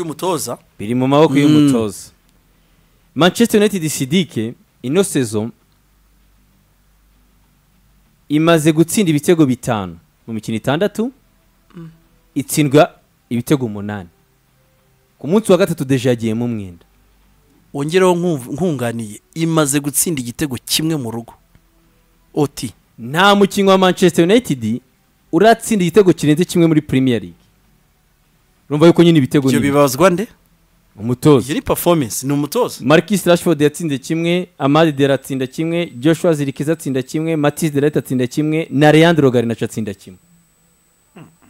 y'umutoza biri mu maboko Mm. y'umutoza manchester united sidike ino sezo imaze gutsinda ibitego bitanu mu mikino itandatu itsindwa ibitego umunani ku munsi wa gatatu deje yagiyemo umwenda wongereho nkumv- nkunganiye imaze gutsinda igitego kimwe mu rugo oti nta mukinnyi wa manchester united uratsinda igitego kirenze kimwe muri premier league urumva yuko nyine ibitego ibyo ni bibazwa nde umutoza iyo ni performance ni umutoza marcus rashford yatsinze kimwe amadi dera atsinda kimwe joshua zirikiza atsinda kimwe matise derayiti atsinda kimwe na leandro garinaca atsinda kimwe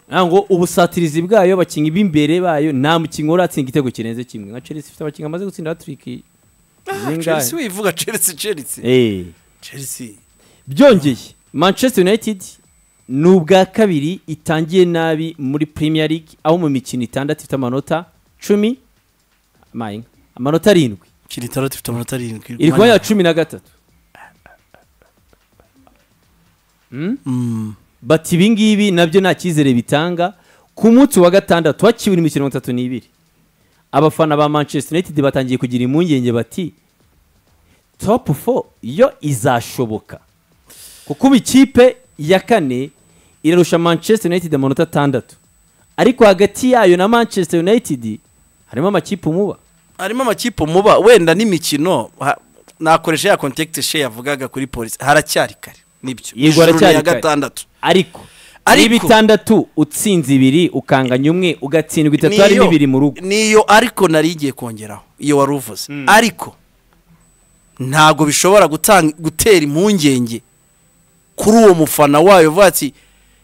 ntabwo ubusatirizi bwayo abakinnyi b'imbere bayo nta mukinnyi uratsinda igitego kirenze kimwe nka chelsea ifite abakinnyi bamaze gutsinda hatiriki chelsea wivuga chelsea chelsea chelsea byongeye manchester united ni ubwa kabiri itangiye nabi muri premier league aho mu mikino itandatu ifite amanota cumi amayenga, amanota arindwi kiri itandatu ifite amanota arindwi iri ku mwanya wa cumi na gatatu Mm. bati ibingibi nabyo nta cyizere bitanga ku munsi wa gatandatu haciwe imikino mirongo itatu n'ibiri abafana ba manchester united batangiye kugira impungenge bati top four yo izashoboka kuko ubu ikipe ya kane irarusha manchester united amanota atandatu ariko hagati yayo na manchester united harimo amakipe umuba harimo amakipe muba wenda n'imikino ha- nakoresha ya contact she yavugaga kuri polisi haracyari kare nibyo Yego, Ijoro ni haracyari iya kare. gatandatu ariko Ariko- ari bitandatu utsinze ibiri ukanganya umwe ugatsindwa itatu hari Niyo- n'ibiri mu rugo niyo ariko nari igiye kongeraho iyo wari uvuze ariko ntabwo bishobora gutanga gutera impungenge kuri uwo mufana wayo uvuga ati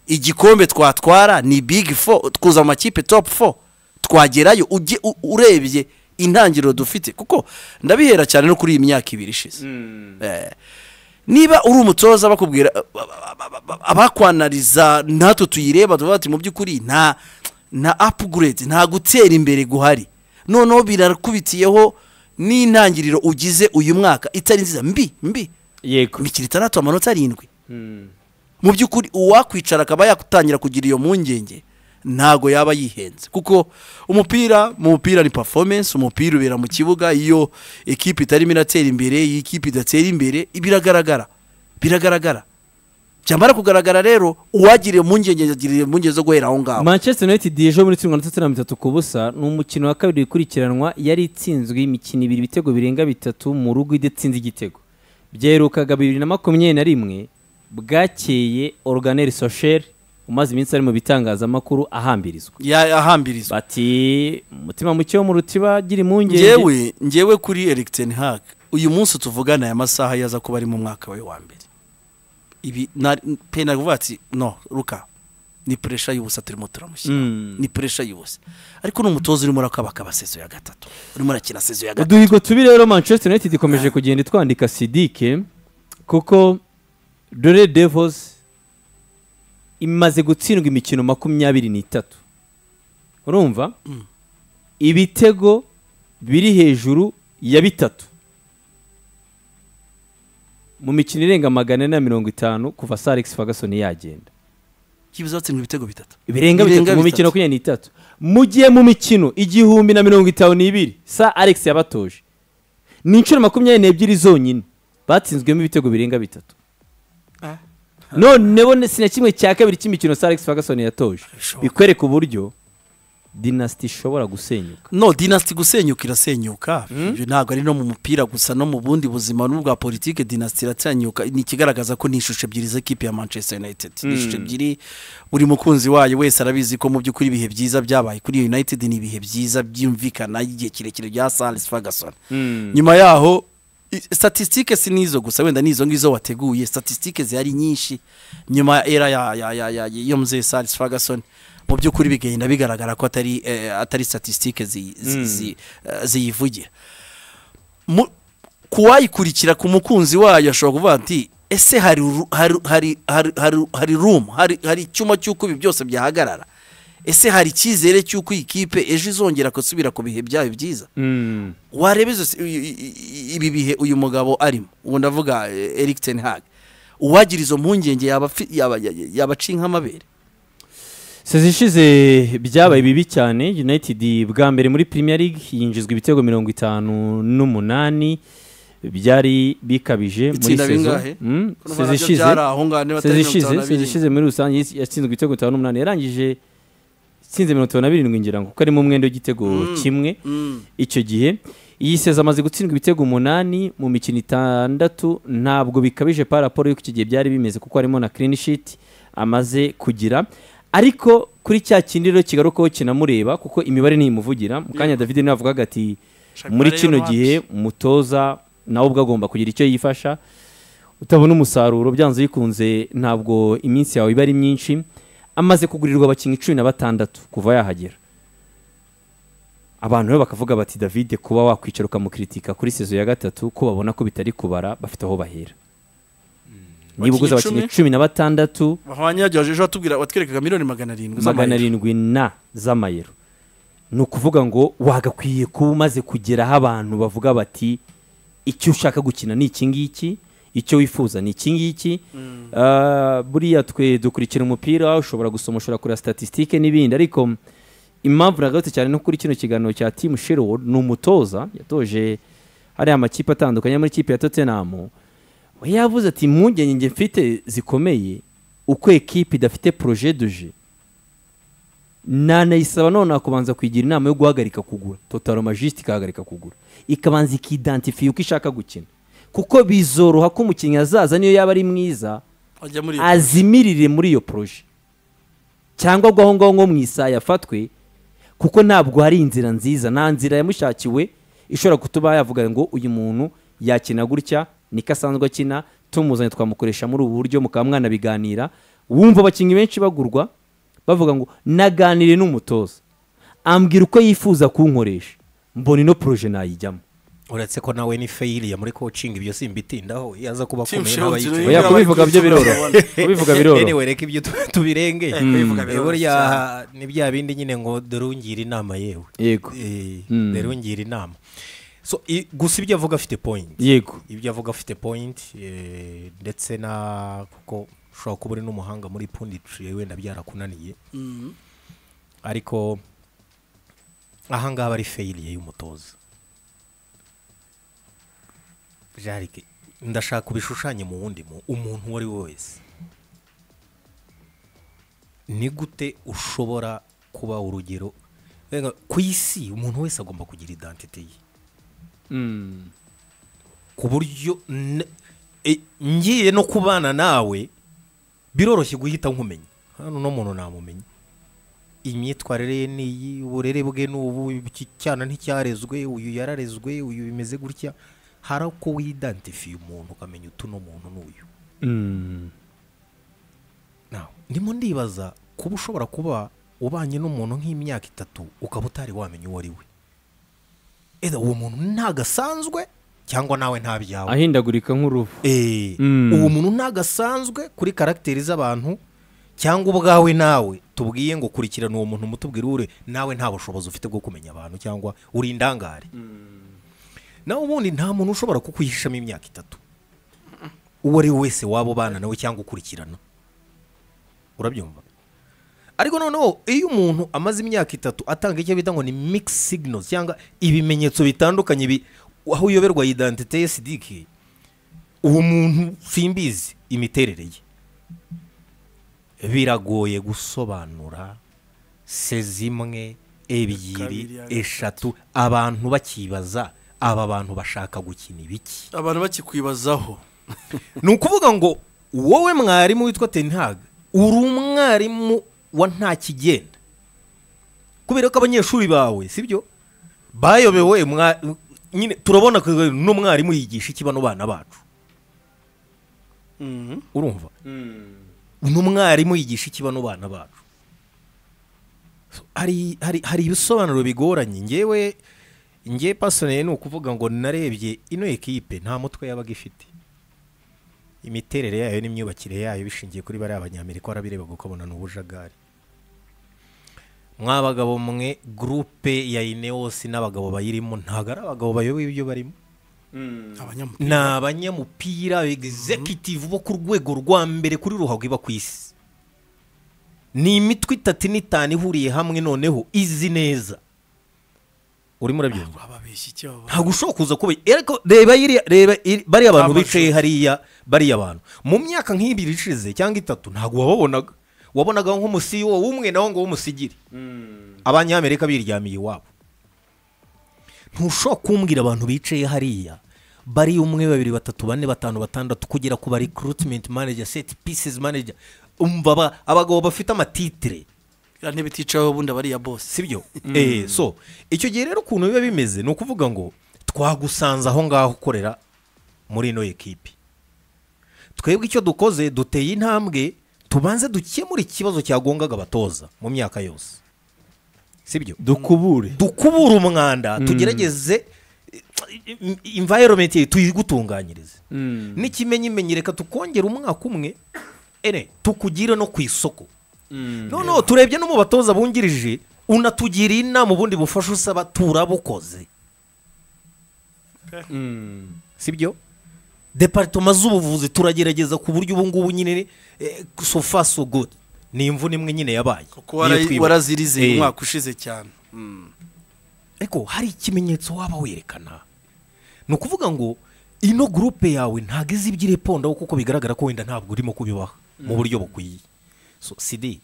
igikombe twatwara ni big four twuza amakipe top four twagerayo ujye u- urebye intangiriro dufite kuko ndabihera cyane no kuri iyi myaka ibiri ishize Eh, niba uri umutoza bakubwira abakwanariza natwe tuyireba tuvuga ati mu by'ukuri nta na apuguredi nta gutera imbere guhari noneho birakubitiyeho n'intangiriro ugize uyu mwaka itari nziza mbi mbi yego imikino itandatu amanota arindwi mu by'ukuri uwakwicara akaba yatangira kugira iyo mpungenge ntago yaba yihenze kuko umupira mu mupira ni performance umupira ubera mu kibuga iyo ekipe itarimo iratera imbere iyo ekipe idatera imbere biragaragara biragaragara byamara kugaragara rero uwagiriye impungenge yagiriye impungenge zo guhera aho ngaho manchester united ejo muri tsindwa na tottenham itatu ku busa ni umukino wa kabiri ukurikiranwa yari itsinzwe imikino ibiri ibitego birenga bitatu mu rugo idatsinze igitego byaherukaga bibiri na makumyabiri na rimwe bwakeye organeri sosheri umaze iminsi ari mu bitangazamakuru ahambirizwa Ya- ahambirizwa bati umutima muke wo mu rutiba gira impungenge ngewe ngewe kuri Eric Ten Hag uyu munsi tuvugana aya masaha yaza kuba ari mu mwaka we wa mbere ibi na- pe navuga ati no ruka ni puresha y'ubusa turimo turamushyira Mm. ni puresha y'ubusa ariko ni umutoza urimo urakabaka abasezo ya gatatu urimo urakina sezo ya gatatu uduhigo tubi rero manchester united ikomeje kugenda itwandika sidike kuko dore devos imaze gutsindwa imikino makumyabiri n'itatu urumva ibitego biri hejuru ya bitatu mu mikino irenga magana ane na mirongo itanu kuva sa alex ferguson yagenda yibuze batsindwa ibitego bitatu birenga bitatu mu mikino makumyabiri n'itatu mu gihe mu mikino igihumbi na mirongo itanu n'ibiri sa alex yabatoje ni inshuro makumyabiri n'ebyiri zonyine batsinzwemo ibitego birenga bitatu noneho ne- si na kimwe cya kabiri cy'imikino sa alex ferguson yatoje Bishoboka. bikwereka uburyo dinasiti ishobora gusenyuka no dinasiti gusenyuka irasenyuka ibyo ntabwo ari no mu mupira gusa no mu bundi buzima n'ubwa politiki dinasiti irasenyuka ni ikigaragaza ko ni ishusho ebyiri z'ekipe ya manchester united ni ishusho ebyiri buri mukunzi wayo wese arabizi ko mu by'ukuri ibihe byiza byabaye kuri united ni ibihe byiza byumvikana igihe kirekire bya salis ferguson nyuma yaho i- statisitike si n'izo gusa wenda n'izo ngizo wateguye statisitike zihari nyinshi nyuma ya era ya ya ya ya iyo mzee salis ferguson mu by'ukuri bigenda bigaragara ko atari eh, atari statisitike zi- zi- zi- eh, ziyivugira Mu- ku wayikurikira ku mukunzi wayo ashobora kuvuga ati ese hari ru- hari hari hari hari hari room hari hari icyuma cy'uko ibi byose byahagarara ese hari icyizere cy'uko iyi kipe ejo izongera gusubira ku bihe byayo byiza wareba izo si- i- i- i- ibi bihe uyu mugabo arimo ubu ndavuga eh, Eric Ten Hag uwagira izo mpungenge yaba afi- yaba- yaba acinka amabere sezi ishize byabaye bibi cyane united bwa mbere muri premier league yinjizwa ibitego mirongo itanu n'umunani byari bikabije muri Itsinda saison bingahe? Mm, Kuno sezi nabyo ishize byari aho ngaho niba atari sezi mirongo itanu na ishize sezi birindwi. ishize muri rusange yatsinzwe ibitego bitanu n'umunani yarangije itsinze mirongo itanu na birindwi ngira ngo kuko arimo umwenda w'igitego kimwe Mm. icyo gihe iyi seza amaze gutsindwa ibitego umunani mu mikino itandatu ntabwo bikabije pa raporo y'uko iki gihe byari bimeze kuko harimo na clean sheet amaze kugira ariko kuri cya kindi rero kigarukaho kinamureba kuko imibare ntimuvugira mu kanya david niwe avugaga ati Shakira muri rero kino wapi?" gihe umutoza nawe ubwo agomba kugira icyo yifasha utabona umusaruro byanze bikunze ntabwo iminsi yawe iba ari myinshi amaze kugurirwa abakinnyi cumi na batandatu kuva yahagera abantu rero bakavuga bati davide kuba wakwicara ukamukiritika kuri sezo ya gatatu ko babona ko bitari kubara bafite aho bahera niba uguze Abakinnyi abakinnyi cumi na batandatu bahwanye yagejeje ejo batubwira watwerekaga miliyoni magana arindwi magana arindwi na z'amayero ni ukuvuga ngo wagakwiye kuba umaze kugeraho abantu bavuga bati icyo ushaka gukina ni iki ngiki icyo wifuza ni iki ngiki Ah, buriya twe dukurikira umupira ushobora gusoma ushobora kureba statisitike n'ibindi ariko impamvu nagarutse cyane no kuri kino kiganiro cya timu sherwood ni umutoza yatoje hariya amakipe atandukanye yo muri kipe ya tottenham we yavuze ati impungenge njye mfite zikomeye uko ekipe idafite projet de jeu nanayisaba nonaha kubanza kuyigira inama yo guhagarika kugura totaloma jisite ikahagarika kugura ikabanza ikidantifiye uko ishaka gukina kuko bizoroha ko umukinnyi azaza niyo yaba ari mwiza ajya muri azimirire muri iyo poroje cyangwa agwa aho ngaho nko mu isaha yafatwe kuko ntabwo hari inzira nziza nta nzira yamushakiwe ishobora gutuma yavuga ngo uyu muntu yakina gutya niko asanzwe akina tumuzanye twamukoresha muri ubu buryo mukaba mwanabiganira wumva abakinnyi benshi bagurwa bavuga ngo naganire n'umutoza ambwira uko yifuza kunkoresha mbona ino poroje nayijyamo uretse ko nawe ni feyiriya muri coaching ibyo simbitindaho iyo aza kuba Team akomeye Shield n'abayiteye rero oya kubivuga byo biroroha kubivuga biroroha anyway reka ibyo tu- tubirenge kubivuga Eh, biroroshye burya cyane. ni bya bindi nyine ngo dore ungira inama yewe yego Eh, Mm. dore ungira inama so i- gusa ibyo avuga afite point yego ibyo avuga afite point eh, ndetse na kuko ushobora kuba uri n'umuhanga muri punditiri wenda byarakunaniye Mm. ariko ahangaha bari feyiriye y'umutoza jarike ndashaka ubishushanye mu wundi mu umuntu uwo ari we wese ni gute ushobora kuba urugero Rega, ku isi umuntu wese agomba kugira identite ye Mm. ku buryo n- e, ngiye no kubana nawe biroroshye guhita nkumenya hano no muntu namumenya imyitwarire ye ni iyi uburere bwe ni ubu iki cyana nticyarezwe uyu yararezwe uyu bimeze gutya hari uko widantifiye umuntu ukamenya utu no muntu n'uyu Mm. Now, ndimo ndibaza kuba ushobora kuba ubanye n'umuntu nk'imyaka itatu ukaba utari wamenya uwo ari we either uwo muntu ntagasanzwe cyangwa nawe nta byawe ahindagurika nk'uruvu Eh, Mm. uwo muntu ntagasanzwe kuri karagiteri z'abantu cyangwa ubwawe nawe tubwiye ngo kurikirana uwo muntu umutubwire ure nawe nta bushobozi ufite bwo kumenya abantu cyangwa uri indangare nawe ubundi nta muntu ushobora kukwihishamo imyaka itatu uwo ari we wese waba ubana nawe cyangwa ukurikirana urabyumva ariko noneho iyo umuntu amaze imyaka itatu atanga icyo bita ngo ni mix signals cyangwa ibimenyetso bitandukanye bi- aho uyoberwa identite ye sidiki uwo muntu simbizi imiterere ye biragoye gusobanura se zimwe ebyiri Kabiri, eshatu abantu bakibaza aba bantu bashaka gukina ibiki abantu bakikwibazaho ni ukuvuga ngo wowe mwarimu witwa tenihaga uri umwarimu wa nta kigenda kubera ko abanyeshuri bawe sibyo bayobewe mwa- nyine turabona ko uno mwarimu yigisha iki bano bana bacu Mhm. urumva uno mwarimu yigisha iki bano bana bacu So, hari hari hari ibisobanuro bigoranye ngewe ngewe pasoneye ni ukuvuga ngo narebye ino ekipe nta mutwe yabaga ifite imiterere yayo n'imyubakire yayo bishingiye kuri bariya banyamerika warabireba gukabona ni ubujagari mwabagabo mwe gurupe ya inewosi n'abagabo bayirimo ntabwo ari abagabo bayoboye ibyo barimo abanyamupira ni abanyamupira egizekitivu bo ku rwego rwa mbere kuri ruhago iba ku isi ni imitwe itatu n'itanu ihuriye hamwe noneho izi neza urimo urabyumva ababeshyi icyo baba ntabwo ushobora kuza kuba ariko reba iriya- reba iri- bariya bantu Amashusho. bicaye hariya bariya bantu mu myaka nk'ibiri ishize cyangwa itatu ntabwo wababonaga wabonaga nk'umusiyo w'umwe nawo ngo w'umusigiri abanyamerika biryamiye iwabo ntushobora kumbwira abantu bicaye hariya bari umwe babiri batatu bane batanu batandatu kugera ku ba recruitment manager set pieces manager umva aba- abagabo bafite amatitire iriya ntebe iticayeho ubundi abariya bose sibyo eh so icyo gihe rero ukuntu biba bimeze ni ukuvuga ngo twagusanze aho ngaho ukorera muri ino ekipi twebwe icyo dukoze duteye intambwe tubanze dukemure ikibazo cyagongaga abatoza mu myaka yose sibyo dukubure dukubure umwanda tugerageze environment tuyigutunganyirize n'ikimenyimenyi reka tukongera umwaka umwe ene tukugire no ku isoko noneho turebye no mu batoza bungirije unatugiriye inama ubundi bufasha usaba turabukoze sibyo deparitoma z'ubuvuzi turagerageza ku buryo ubu ngubu nyine eh, so far so good ni imvune imwe nyine yabaye kuko niyo wara- twibuka. warazirizeye Eh. umwaka ushize cyane ariko hari ikimenyetso waba werekana ni ukuvuga ngo ino gurupe yawe ntabwo izi iby'irepondaho kuko bigaragara ko wenda ntabwo urimo kubibaha mu buryo bukwiye so sidi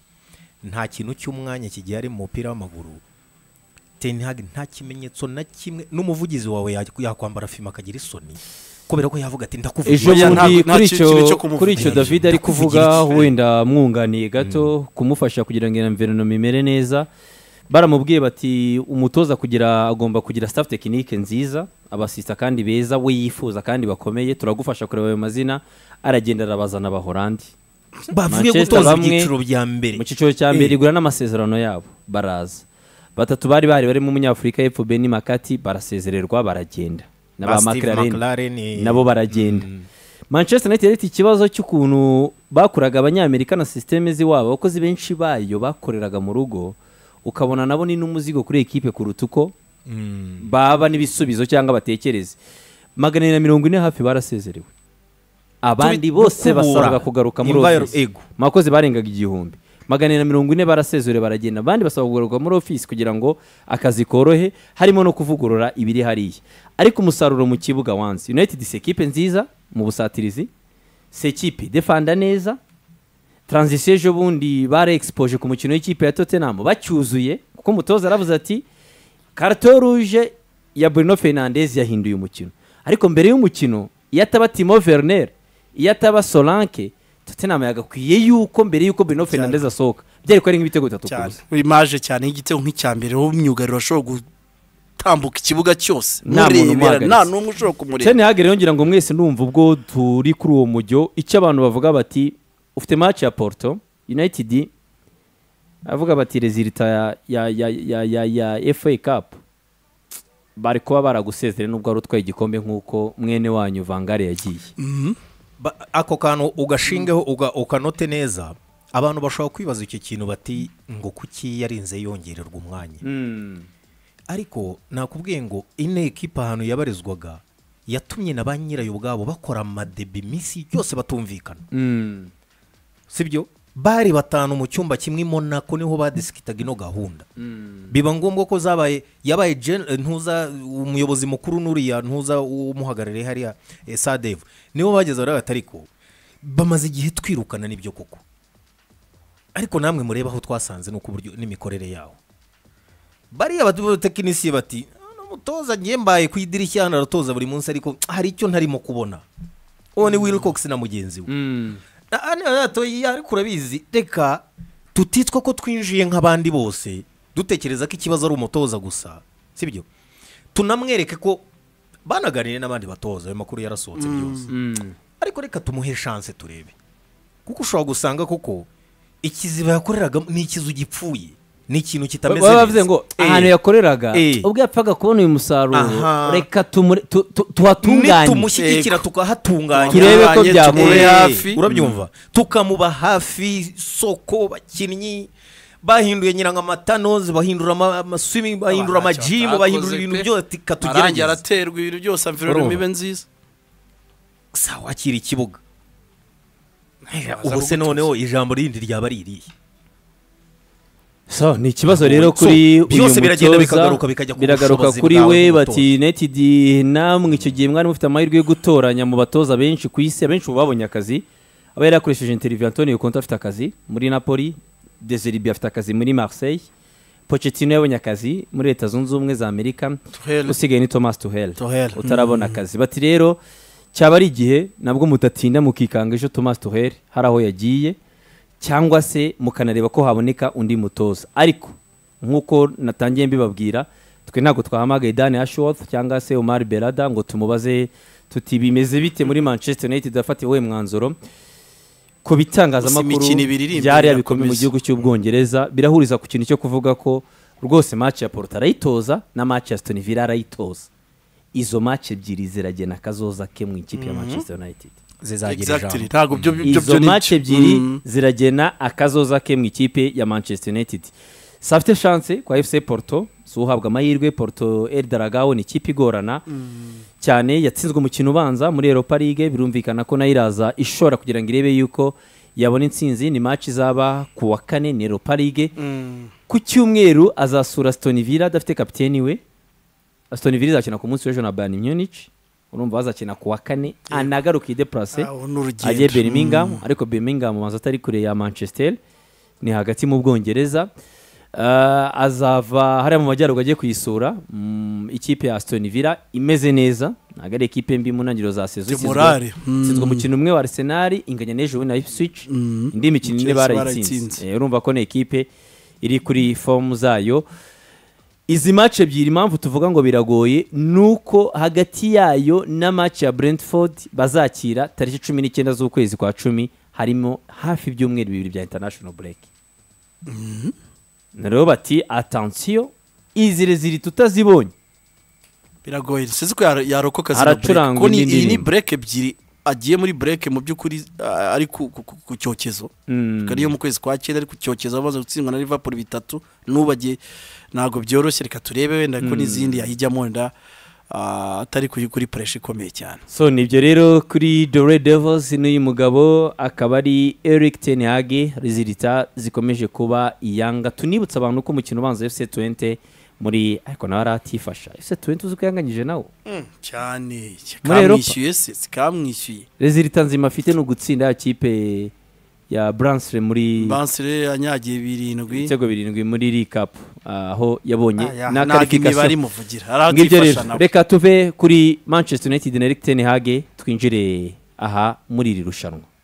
nta kintu cy'umwanya kigiye ari mu mupira w'amaguru tenihagi nta kimenyetso na kimwe n'umuvugizi wawe ya- yakwambara fime akagira isoni kubera ko yavuga ati ejo Oya, ndakuvugira bundi ntabwo- nta kuri ki- icyo kibi cyo kumuvuga. kuri icyo david ari kuvuga Ndakuvugira iki? wenda mwunganiye gato kumufasha kugira ngo environoma imere neza baramubwiye bati umutoza kugira agomba kugira staff tekinike nziza abasista kandi beza we yifuza kandi bakomeye turagufasha kureba ayo mazina aragenda arabazana abahorandi bavuye Manchester gutoza bamwe- ibyiciro bya mbere mu cyiciro cya mbere igura n'amasezerano yabo baraza batatu bari bahari barimo umunyafurika y'epfo beni makati barasezererwa baragenda na Ba ba Steve makarareni McLaren, nabo baragenda manchester united yari ifite ikibazo cy'ukuntu bakuraga abanyamerika na sisiteme z'iwabo abakozi benshi bayo bakoreraga mu rugo ukabona nabo ni n'umuzigo kuri ekipe kuruta uko baba n'ibisubizo cyangwa batekereze magana na mirongo ine hafi barasezerewe abandi Tubi- bose no kubura basabwa kugaruka muri enviro- ofisi ego. mu bakozi barengaga igihumbi magana na mirongo ine barasezure baragenda abandi basaba kugaruka muri ofisi kugira ngo akazi korohe harimo no kuvugurura ibiri hariya ariko umusaruro mu kibuga wansi united si ekipe nziza mu busatirizi si ekipe defanda neza taranzisiyo ejo bundi bare egispoje ku mukino w'ikipe ya tottenham bacyuzuye kuko umutoza aravuze ati karito ruje ya Bruno Fernandes yahinduye umukino ariko mbere y'umukino iyo ataba Timo Werner iyo ataba Solanke Tottenham yagakwiye yuko mbere yuko Bruno Fernandes asohoka byari ko ari nk'ibitego bitatu cyane kubusa imaje cyane y'igitego nk'icya mbere w'umyugariro ashobora gutambuka ikibuga cyose Nta muntu murebera umuhagaritse. nta n'umwe ushobora kumureba Ten Hag rero ngira ngo mwese ndumva ubwo turi kuri uwo mujyo icyo abantu bavuga bati ufite match ya Porto United avuga bati rezilita ya ya ya ya ya, ya FA Cup bari kuba baragusezere nubwo wari utwaye igikombe nk'uko mwene wanyu Vangare yagiye Ba- ako kantu ugashingeho uga- ukanote neza abantu bashobora kwibaza icyo kintu bati ngo kuki yarinze yongererwa umwanya ariko nakubwiye ngo ino ekipa ahantu yabarizwaga yatumye na ba nyirayo ubwabo bakora amadebi iminsi yose batumvikana sibyo bari batanu mu cyumba kimwe i Monaco niho badisikitaga ino gahunda biba ngombwa ko zabaye yabaye gen- eh, ntuza umuyobozi mukuru nuriya ntuza umuhagarariye hariya eh, sadevu nibo bageze bariya batariko bamaze igihe twirukana n'ibyo koko ariko namwe mureba aho twasanze n'uko uburyo n'imikorere yawo bariya batekinisiye bati "Ah, no mutoza ngiye mbaye ku idirishya hano aratoza buri munsi ariko hari icyo ntarimo kubona uwo ni wilcox na mugenzi we Na- ah, niba yatoye ariko urabizi reka tutitwa ko twinjiye nk'abandi bose dutekereza ko ikibazo ari umutoza gusa sibyo tunamwereke ko banaganire n'abandi batoza ayo makuru yarasohotse byose ariko reka tumuhe shanse turebe kuko ushobora gusanga koko ikiziba yakoreragamo ni ikizu gipfuye ni ikintu kitameze baba bavuze ngo ahantu yakoreraga Eh. ubwo yapfaga kubona uyu musaruro Aha. reka tumure- tu- tu- tuhatunganye nitumushyigikira tukahatunganya Turebe ko Abanye byakora. tumure Eh, hafi urabyumva tukamuba hafi isoko bakinnyi bahinduye nyirangamatanose bahindura ama- amaswimi bahindura amajimu bahindura ibintu byose arangiye ikatugerageza araterwa ibintu byose amvironoma Urumva. ibe nziza saa wakira ikibuga Ntazaza ubu se gutoza. noneho ijambo rindi ryaba ririye so ni ikibazo rero kuri So, byose uyu mutoza, biragenda bikagaruka bijya ku biragaruka bushobozi kuri bwawe we nk'umutoza. bati netidi namwe icyo gihe mwari mufite amahirwe yo gutoranya mu batoza benshi ku isi abenshi ubu babonye akazi aba yari yakoresheje interiviyo antonio konti afite akazi muri napoli deseribi afite akazi muri marseille Pochettino yabonye akazi muri leta zunze ubumwe za amerika Tuchel. usigaye ni thomas tuhel Tuchel. utarabona akazi bati rero cyaba ari igihe nabwo mutatinda mukikanga ejo thomas tuhel hari aho yagiye cyangwa se mukanareba ko haboneka undi mutoza ariko nk'uko natangiye mbibabwira twe ntabwo twahamagaye dani ashworth cyangwa se omar berada ngo tumubaze tuti bimeze bite muri manchester united yafatiye uwuhe mwanzuro ku bitangazamakuru Gusa imikino ibiri iri imbere byari yabikomeye mu irakomeza. gihugu cy'ubwongereza birahuriza ku kintu cyo kuvuga ko rwose match ya porto arayitoza na match ya stone villa arayitoza izo match ebyiri ziragena akazoza ke mu ikipe ya manchester united zizagira Exactly. ijambo ntabwo byo byo izo ni- match ebyiri Mm. ziragena akazoza ke mu ikipe ya manchester united si afite chance kwa fc porto si uhabwa amahirwe porto eldaragaho ni ikipe igorana cyane yatsinzwe umukino ubanza muri europa league birumvikana ko nayo iraza ishora kugira ngo irebe yuko yabona intsinzi ni match izaba ku wa kane ni europa league ku cyumweru azasura stone villa adafite kapiteni we stone villa izakina ku munsi w'ejo na bayern munich urumva bazakina ku wa kane anagaruka ideplase Aho ni urugendo. ajye birmingham ariko birmingham ubanza atari kure ya manchester ni hagati mu bwongereza Ah, azava hariya mu majyaruguru agiye kuyisura mm, ikipe ya stone villa imeze neza ntabwo ari ikipe mbi mu ntangiriro za sezo De morale. Mm. itsinzwe umukino umwe wa arsenal inganya n'ejo na ipswich indi mikino ine Chelsea barayitsinze barayitsinze. Eh, urumva ko ni ikipe iri kuri fomu zayo izi match ebyiri impamvu tuvuga ngo biragoye ni uko hagati yayo na match ya brentford bazakira tariki cumi n'icyenda z'ukwezi kwa cumi harimo hafi ibyumweru bibiri bya international break rero bati atansiyo izi ziri tutazibonye biragoye sinzi ko yar- yarokoka zino Aracuranga break. Ko ni- indi iyi ni ndirimbo. break ebyiri agiye muri break mu by'ukuri ah, ari ku ku- ku- ku cyokezo Mm. Kuko ariyo mu kwezi kwa cyenda ari ku cyokezo bamaze gutsindwa na Liverpool bitatu nubagiye ntabwo byoroshye reka turebe wenda ko n'izindi yayijyamo wenda ah, atari kuri kuri pressure ikomeye cyane so nibyo rero kuri dore devils n'uyu mugabo akaba ari eric tenhage rizirita zikomeje kuba iyanga tunibutsa abantu ko umukino ubanza fc 20 muri ariko nawe aratifasha fc 20 uzi ko yanganyije nawo cyane Muri Europa? kamwishyuye se sikamwishyuye rezilita nzima afite ni ugutsinda ya kipe ya bransre muri bansire yanyagiye birindwi ibitego birindwi muri rikapu aho yabonye Ah, ya, na ntabwo imibare karifikasiyo imuvugira hari aho ngibyo rero atifasha nabo reka tuve kuri manchester united na eric ten hage twinjire aha muri iri rushanwa